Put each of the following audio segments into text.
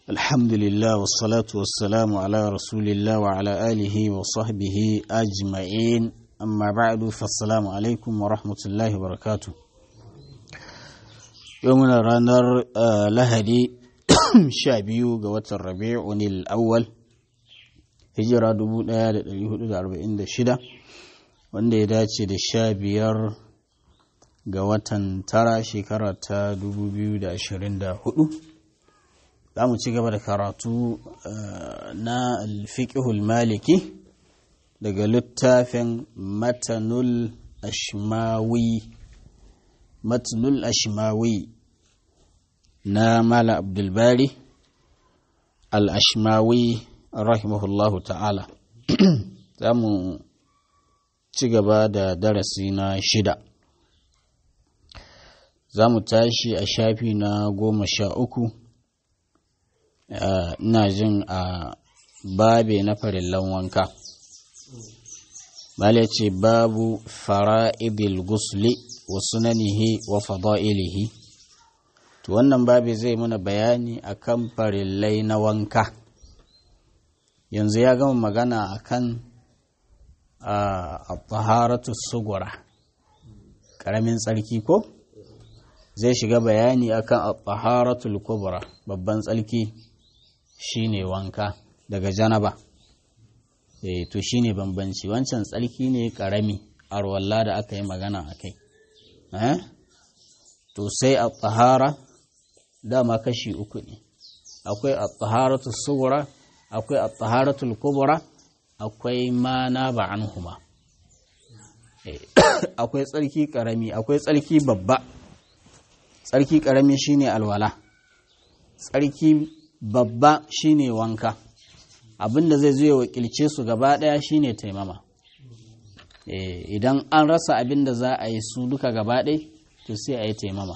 الحمد لله والصلاة والسلام على رسول الله وعلى آله وصحبه أجمعين أما بعد فالسلام عليكم ورحمة الله وبركاته يومنا رانر آه لهدي شابيو قوة الربيع الأول hijira 1446 wanda ya dace da sha biyar ga watan tara shekara ta 2024 za mu ci gaba da karatu na alfiƙihul maliki daga littafin matanul ashmawi matanul ashmawi na mala abdulbari al-ashmawi rahimahullahu ta'ala za mu ci gaba da darasi na shida za mu tashi a shafi na goma sha uku ina jin a babe na farillan wanka bale ce babu fara'idil gusli wa sunanihi wa fada'ilihi to wannan babe zai muna bayani akan farillai na wanka yanzu ya gama magana akan a taharatu sugura ƙaramin tsarki ko zai shiga bayani akan a taharatul kubra babban tsarki shine wanka daga janaba eh to shine bambanci wancan tsarki ne ƙarami arwalla da aka yi magana a kai eh to sai a tahara dama kashi uku ne akwai a taharatu sugura akwai a taharatul kubra akwai ma na ba an huma akwai tsarki karami akwai tsarki babba tsarki karami shine alwala tsarki babba shine wanka abinda zai zo ya wakilce su gaba daya shine taimama idan an rasa abinda za a yi su duka gaba ɗaya to sai a yi taimama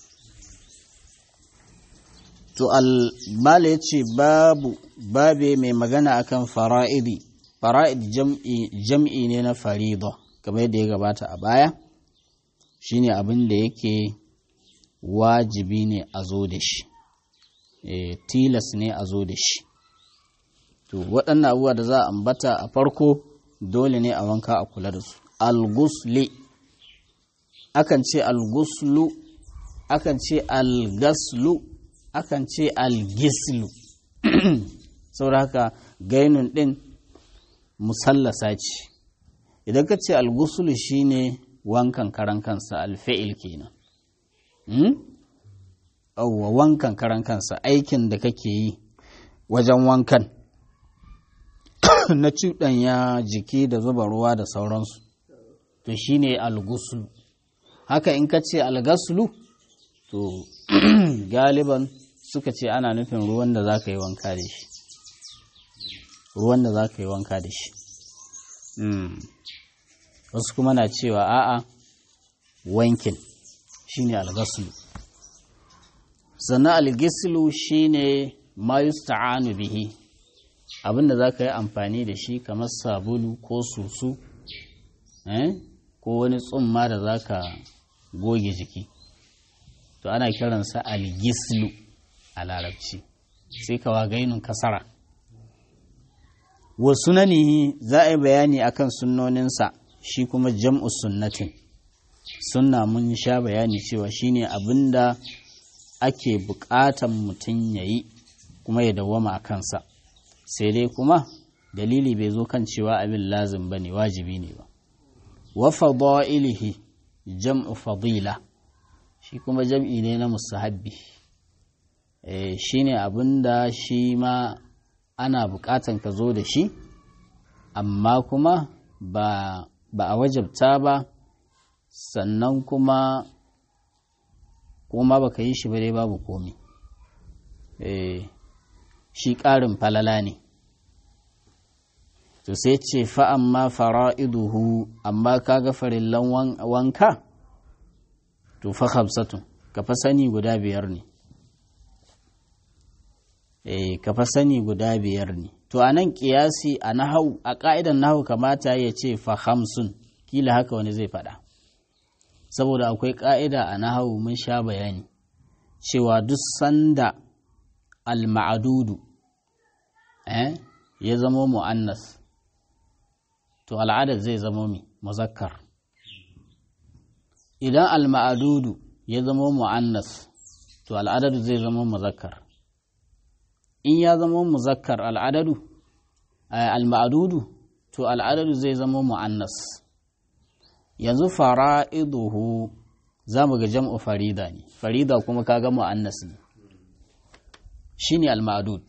to al-mala ya ce babu babe mai magana akan fara'idi fara'id jam'i jam'i ne na farida kamar yadda ya gabata a baya shine abin da yake wajibi ne a zo da shi e, tilas ne a zo da shi to waɗannan abubuwa da za a ambata a farko dole ne a wanka a kula da su al-gusli akan ce al-guslu akan ce al-gaslu akan ce algislu saboda haka gainun ɗin musallasa ce idan ka ce algusulu shine wankan karan kansa alfa'il kenan auwa wankan karan kansa aikin da kake yi wajen wankan na cuɗanya jiki da zuba ruwa da sauransu to shine alguslu haka in ka ce algaslu to galiban suka ce ana nufin ruwan da za ka yi wanka da shi ruwan da za ka yi wanka da shi wasu kuma na cewa a'a wankin shine algaslu sannan algislu shine ma yusta'anu bihi abinda za ka yi amfani da shi kamar sabulu ko susu ko wani tsumma da za ka goge jiki to ana kiransa algislu a larabci sai kawa gainun kasara wa sunanihi za a yi bayani akan sunnoninsa shi kuma jam'u sunnatin sunna mun sha bayani cewa shine abinda ake bukatan mutum ya yi kuma ya dawwama a kansa sai dai kuma dalili bai zo kan cewa abin lazim ba ne wajibi ne ba wa fada'ilihi jam'u fadila shi kuma jam'i ne na musahabbi shi ne abin da shi ma ana bukatan ka zo da shi amma kuma ba a wajabta ba sannan kuma kuma ba ka yi shi ba dai babu komi shi ƙarin falala ne to sai ce fa'an ma fara'iduhu amma ka ga farillan wanka to fa hamsatun ka fa sani guda biyar ne eh ka fa sani guda biyar ne to a nan kiyasi a nahau a ka'idan nahau kamata ya ce fa hamsun kila haka wani zai faɗa saboda akwai ka'ida a nahau mun sha bayani cewa duk sanda al-ma'adudu eh ya zamo mu'annas to al'adad zai zamo mi muzakkar idan al-ma'adudu ya zamo mu'annas to al'adadu zai zamo muzakkar in ya zamo muzakkar al'adadu al-ma'adudu to al'adadu zai zamo mu'annas yanzu fara'iduhu za mu ga jam'u farida ne farida kuma kaga mu'annas ne shine al-ma'dud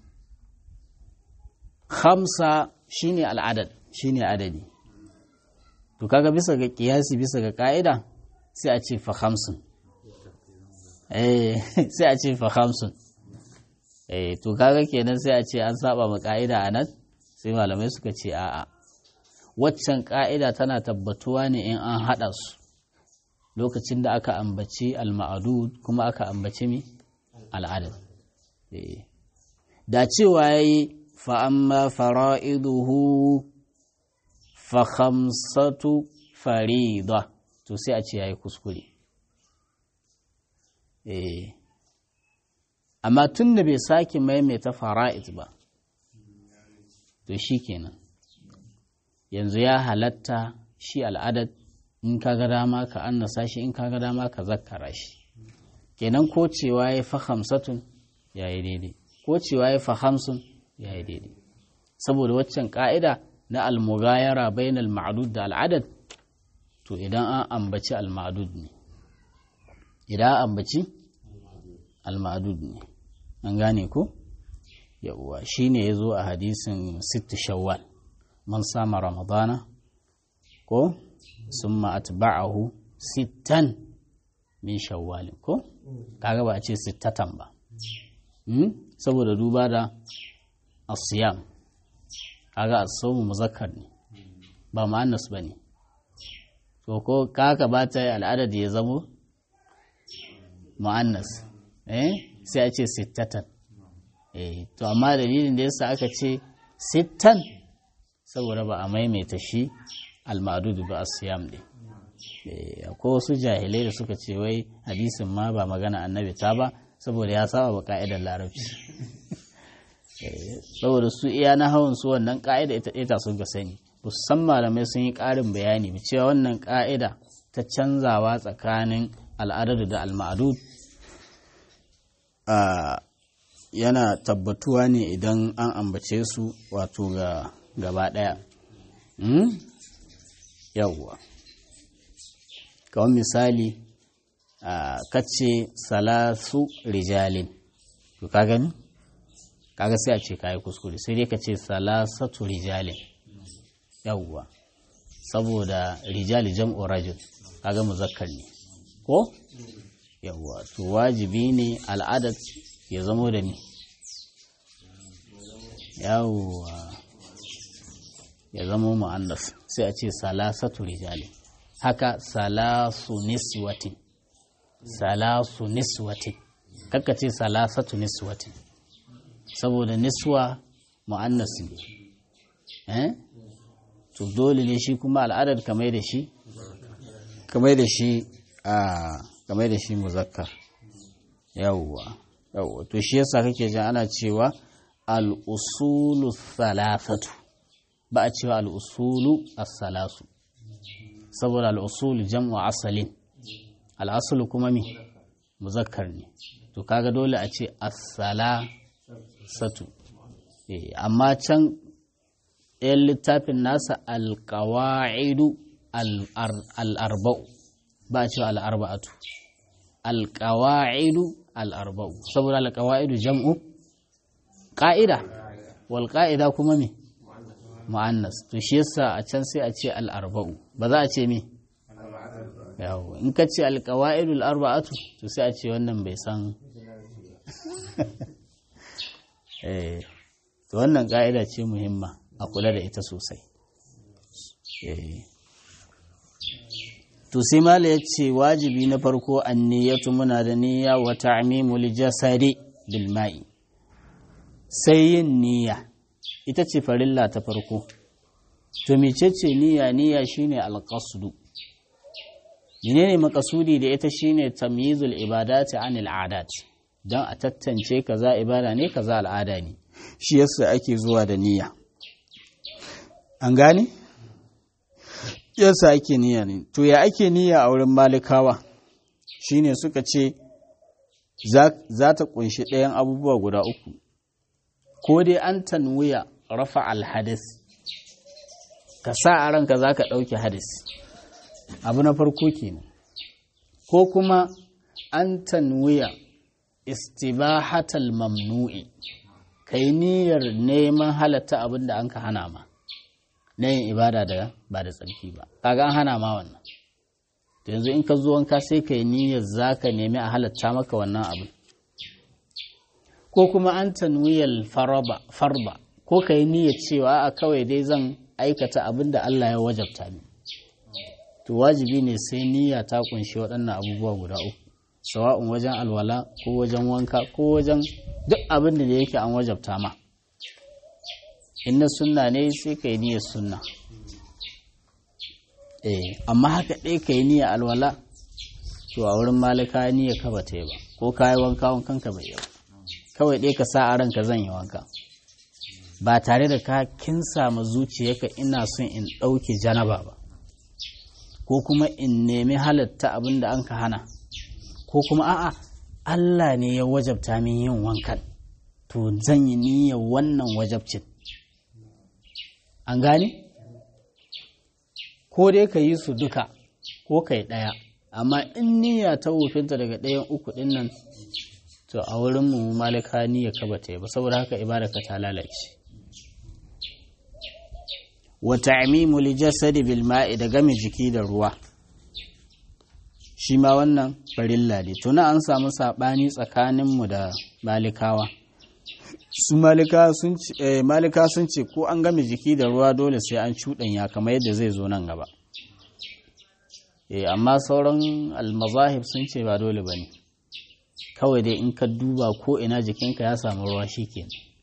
khamsa shine al-adad shine adadi to kaga bisa ga kiyasi bisa ga ka'ida sai a ce fa khamsun eh sai a ce fa khamsun eh to kaga kenan sai a ce an saba ma ka'ida anan sai malamai suka ce a'a waccan ka'ida tana tabbatuwa ne in an hada su lokacin da aka ambaci al-ma'dud kuma aka ambaci mi al-adad da cewa yayi fa amma fara'iduhu fa khamsatu farida to sai a ce yayi kuskure eh amma tun da bai sake maimaita fara'id ba to shikenan yanzu ya halatta shi al'adad in ka ga dama ka annasa shi in ka ga dama ka zakkara shi kenan ko cewa ya fa hamsatun ya yi daidai ko cewa ya fa hamsun ya yi daidai saboda waccan ka'ida na almugayara bainal ma'dud da al'adad to idan an ambaci al-ma'dud ne idan an ambaci al-ma'dud ne an gane ko yawwa shine yazo a hadisin sitt shawwal man sama ramadana ko summa atba'ahu sittan min shawwalin ko kaga ba a ce sittatan ba saboda duba da asiyam kaga as-sawmu muzakkar ne ba mu'annas bane to ko kaka ba ta al'adad ya zamo mu'annas eh sai a ce sittatan eh to amma dalilin da yasa aka ce sittan saboda ba a maimaita shi al-ma'dud ba as-siyam din akwai wasu jahilai da suka ce wai hadisin ma ba magana annabi ta ba saboda ya saba ba ka'idar larabci saboda su iya na hawan su wannan ka'ida ita ita sun ga sani musamman malamai sun yi ƙarin bayani ba cewa wannan ka'ida ta canzawa tsakanin al'adadu da al-ma'dud yana tabbatuwa ne idan an ambace su wato ga gaba ɗaya yawwa kawai misali a kace salasu rijalin to ka gani kaga sai a ce kayi kuskure sai dai ka ce salasatu rijalin yawwa saboda rijali jam'u rajul kaga muzakkar ne ko yawwa to wajibi ne al'adat ya zamo da ni yawwa ya zamo mu'annas sai a ce salasatu rijalin haka salasu niswatin salasu niswatin kakka ce salasatu niswatin saboda niswa mu'annas ne eh to dole ne shi kuma al'adar kamar da shi kamar da shi a kamar da shi muzakkar yawwa yawwa to shi yasa kake jin ana cewa al-usulu thalathatu ba a cewa al-usulu as-salasu saboda al'usul jam'u asalin al'asulu kuma mi muzakkar ne to kaga dole a ce asala satu amma can ɗayan littafin nasa alƙawa'idu al'arba'u ba a cewa al'arba'atu alƙawa'idu al'arba'u saboda alƙawa'idu jam'u ƙa'ida wal ƙa'ida kuma mi mu'annas to shi yasa a can sai a ce al'arba'u ba za a ce me yawo in ka ce alƙawa'idul arba'atu to sai a ce wannan bai san eh to wannan ƙa'ida ce muhimma a kula da ita sosai to sai mala ya ce wajibi na farko anniyatu muna da niyya wa ta'mimul jasadi bil ma'i sai yin niyya ita ce farilla ta farko to mecece niyya niyya shine alqasdu menene makasudi da ita shine tamyizul ibadati anil adat don a tattance kaza ibada ne kaza al'ada ne shi yasa ake zuwa da niyya an gane yasa ake niyya ne to ya ake niyya a wurin malikawa shine suka ce za ta kunshi ɗayan abubuwa guda uku ko dai an tanwiya rafa alhadis ka sa a ranka za ka ɗauki hadis abu na farko kenan ko kuma an tanwiya istibahatal mamnu'i kai niyyar neman halatta abin da an ka hana ma na yin ibada da ba da tsarki ba kaga an hana ma wannan to yanzu in ka zo wanka sai kai niyyar zaka nemi a halatta maka wannan abin ko kuma an tanwiyal farba farba ko kai niyyar cewa a kawai dai zan aikata abin da Allah ya wajabta ni to wajibi ne sai niyya ta kunshi waɗannan abubuwa guda uku sawa'un wajen alwala ko wajen wanka ko wajen duk abin da yake an wajabta ma in na sunna ne sai ka yi niyyar sunna eh amma haka ɗaya ka yi niyyar alwala to a wurin malika niyyar ka ba ta yi ba ko ka yi wanka wankan ka bai yi ba kawai ɗaya ka sa a ranka zan yi wanka ba tare da ka kinsa ma zuciyarka ina son in ɗauke janaba ba ko kuma in nemi halatta abin da an ka hana ko kuma a'a Allah ne ya wajabta min yin wankan to zan yi niyyar wannan wajabcin an gane ko dai ka yi su duka ko ka yi ɗaya amma in niyya ta wufinta daga ɗayan uku ɗin nan to a wurin mu malika niyya ka bata yi ba saboda haka ibada ka ta lalace wa ta'mimu li jasadi bil ma'i da game jiki da ruwa shi ma wannan farilla ne tuna an samu saɓani tsakaninmu da malikawa su malika sun ce ko an game jiki da ruwa dole sai an cuɗanya kamar yadda zai zo nan gaba amma sauran almazahib sun ce ba dole ba ne kawai dai in ka duba ko ina jikinka ya samu ruwa shi ke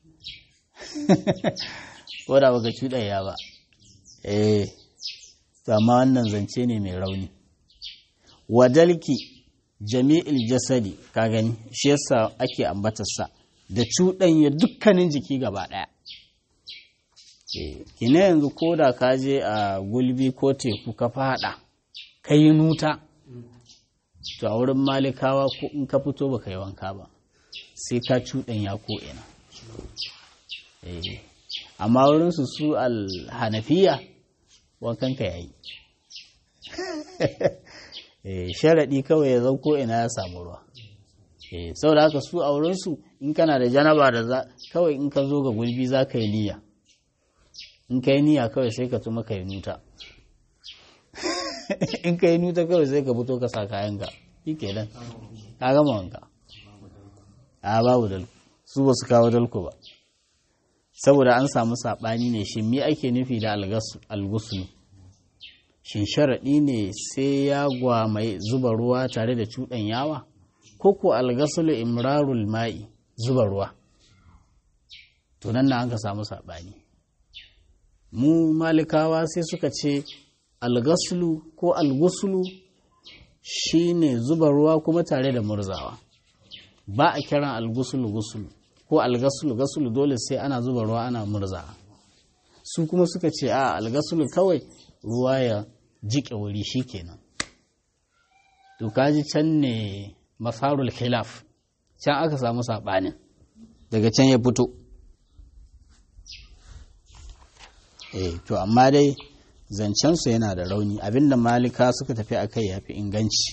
ko da baka cuɗanya ba eh amma wannan zance ne mai rauni wadalki jami'il jasadi ka gani shi yasa ake ambatarsa da cuɗanya dukkanin jiki gaba ɗaya kina yanzu ko da ka je a gulbi ko teku ka fada ka yi nuta to a wurin malikawa ko in ka fito ba ka yi wanka ba sai ka cuɗanya ko ina amma wurin su su alhanafiya wankan ka yayi sharaɗi kawai ya zau ko ina ya samu ruwa saboda haka su a wurinsu in kana da janaba da za kawai in ka zo ga gulbi za ka yi niyya in ka yi niyya kawai sai ka tuma ka yi nuta in ka yi nuta kawai sai ka fito ka sa kayanka shi ke nan ka gama wanka a babu dalku su ba su kawo dalku ba saboda an samu saɓani ne shi me ake nufi da algusulu shin sharaɗi ne sai ya gwamai zuba ruwa tare da cuɗan yawa ko ko algasulu imrarul ma'i zuba ruwa to nan na an ka samu saɓani mu malikawa sai suka ce algasulu ko algusulu shine zuba ruwa kuma tare da murzawa ba a kiran algusulu gusulu ko algasulu gasulu dole sai ana zuba ruwa ana murzawa su kuma suka ce a algasulu kawai ruwa ya jiƙe wuri shi kenan to kaji can ne masarul khilaf can aka samu saɓanin daga can ya fito eh to amma dai zancensu yana da rauni abinda malika suka tafi a kai ya fi inganci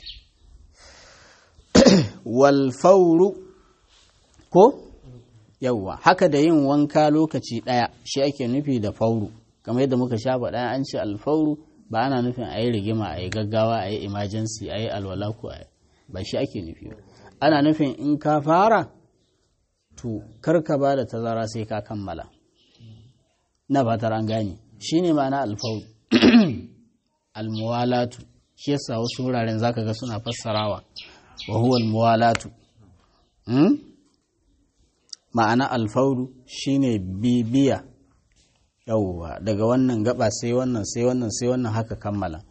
walfauru ko yawwa haka da yin wanka lokaci ɗaya shi ake nufi da fauru kamar yadda muka sha faɗa an ce alfauru ba ana nufin a yi rigima a yi gaggawa a yi emergency a yi alwala ko a ba shi ake nufi ba ana nufin in ka fara to karka ba da tazara sai ka kammala na fatar an gane shi ne ma'ana alfauru almuwalatu shi yasa wasu wuraren zaka ga suna fassarawa wa huwa almuwalatu ma'ana alfauru shine bibiya yauwa daga wannan gaba sai wannan sai wannan sai wannan haka kammala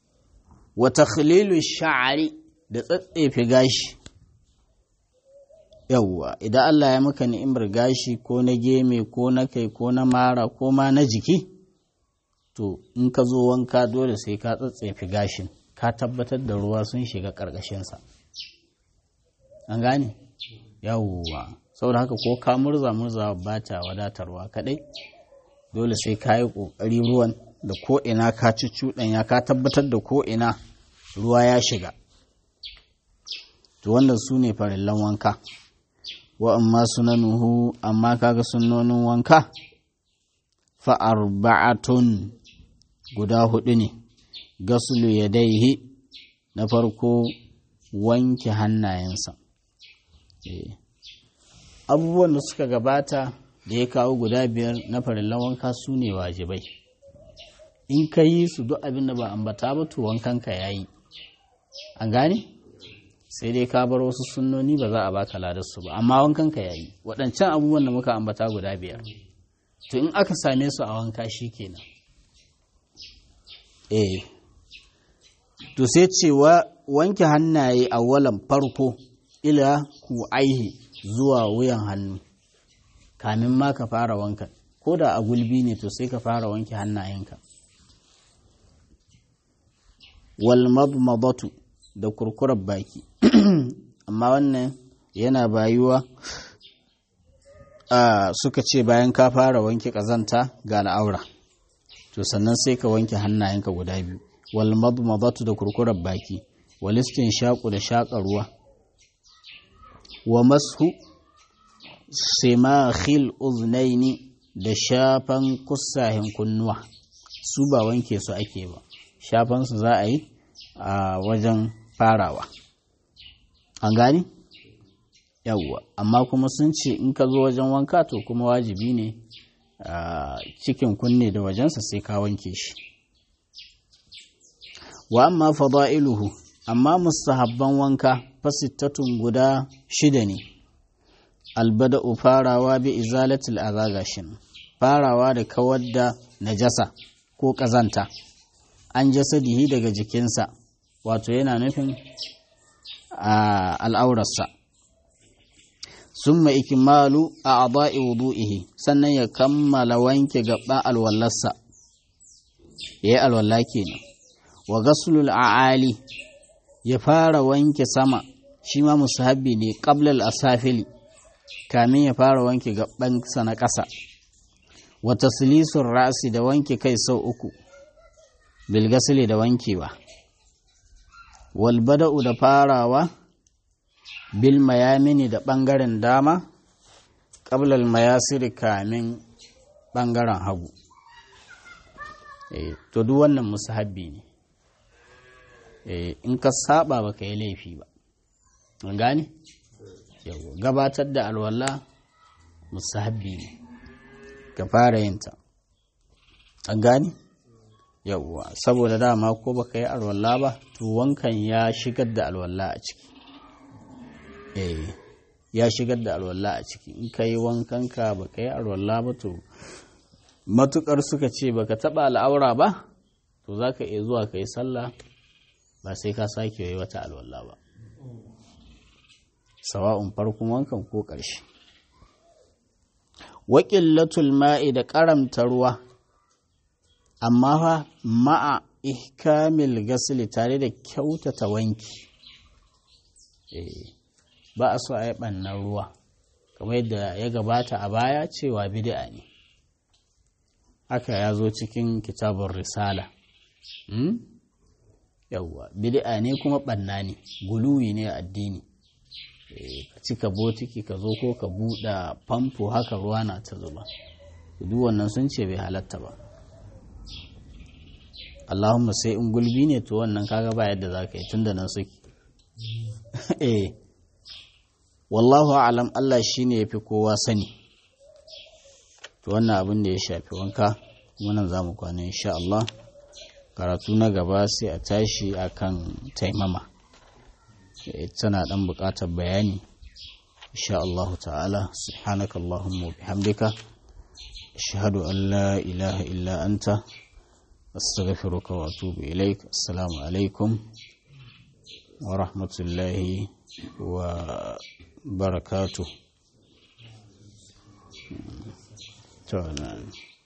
wa takhlilu sha'ri da tsatsefe gashi yawwa idan Allah ya maka ni'imar gashi ko na geme ko na kai ko na mara ko ma na jiki to in ka zo wanka dole sai ka tsatsefi gashin ka tabbatar da ruwa sun shiga ƙarƙashinsa an gane yawwa saboda haka ko ka murza murza ba ta wadatarwa kaɗai dole sai ka yi ƙoƙari ruwan da ko'ina ka ci cuɗanya ka tabbatar da ko'ina ruwa ya shiga to wannan su ne farillan wanka wa amma sunanuhu amma kaga sunnonin wanka fa arba'atun guda hudu ne gasulu yadaihi na farko wanke hannayensa abubuwan da suka gabata da ya kawo guda biyar na farillan wanka su ne wajibai in ka yi su duk abin da ba ambata ba to wankanka ya yi an gane sai dai ka bar wasu sunnoni ba za a baka ladarsu ba amma wankanka ya yi waɗancan abubuwan da muka ambata guda biyar to in aka same su a wanka shi kenan eh to sai cewa wanke hannaye a walan farko ila ku aihi zuwa wuyan hannu kamin ma ka fara wanka ko da a gulbi ne to sai ka fara wanke hannayenka wal madmadatu da kurkurar baki amma wannan yana bayuwa a suka ce bayan ka fara wanke kazanta ga al'aura to sannan sai ka wanke hannayenka guda biyu wal madmadatu da kurkurar baki wal shaƙu da shaƙa ruwa wa mashu simakhil uznaini da shafan kusahin kunnuwa su ba wanke su ake ba shafan su za a yi a wajen farawa an gani yawwa amma kuma sun ce in ka zo wajen wanka to kuma wajibi ne cikin kunne da wajensa sai ka wanke shi wa amma fada'iluhu amma mustahabban wanka fasittatun guda shida ne albada'u farawa bi izalatil azagashin farawa da kawar da najasa ko ƙazanta an jasadihi daga jikinsa wato yana nufin al'aurarsa summa ikimalu a aba'i wudu'ihi sannan ya kammala wanke gaban alwallarsa ya yi alwalla kenan wa gasulul a'ali ya fara wanke sama shi ma musahabi ne qablal asafili kamin ya fara wanke gabansa na ƙasa wa taslisun ra'si da wanke kai sau uku bil gasli da wankewa wal bada'u da farawa bil mayamini da ɓangaren dama qablal mayasiri kamin ɓangaren hagu to duk wannan musahabi ne in ka saba ba ka yi laifi ba an gane gabatar da alwala musahabi ne ka fara yinta an gane yawwa saboda dama ko baka yi alwala ba to wankan ya shigar da alwala a ciki eh ya shigar da alwala a ciki in ka yi wankanka baka yi alwala ba to matukar suka ce baka taba al'aura ba to za ka iya zuwa ka yi sallah ba sai ka sake yi wata alwala ba sawa'un farkon wankan ko ƙarshe waƙillatul ma'i da ƙaramta ruwa amma fa ma'a ihkamil gasili tare da kyautata wanki ba a so a yi ɓannan ruwa kamar yadda ya gabata a baya cewa bid'a ne haka ya zo cikin kitabun risala yawwa bid'a ne kuma ɓanna ne guluwi ne a addini ka cika botiki ka zo ko ka buɗe famfo haka ruwa na ta zuba duk wannan sun ce bai halatta ba Allahumma sai in gulbi ne to wannan kaga ba yadda za ka yi tun da nan suke eh wallahu alam Allah shine yafi kowa sani to wannan abin da ya shafi wanka kuma nan zamu kwana insha Allah karatu na gaba sai a tashi akan taimama tana dan buƙatar bayani insha Allah ta'ala subhanaka allahumma wa bihamdika ashhadu an la ilaha illa anta astaghfiruka wa atubu ilaik assalamu alaikum wa rahmatullahi wa barakatu to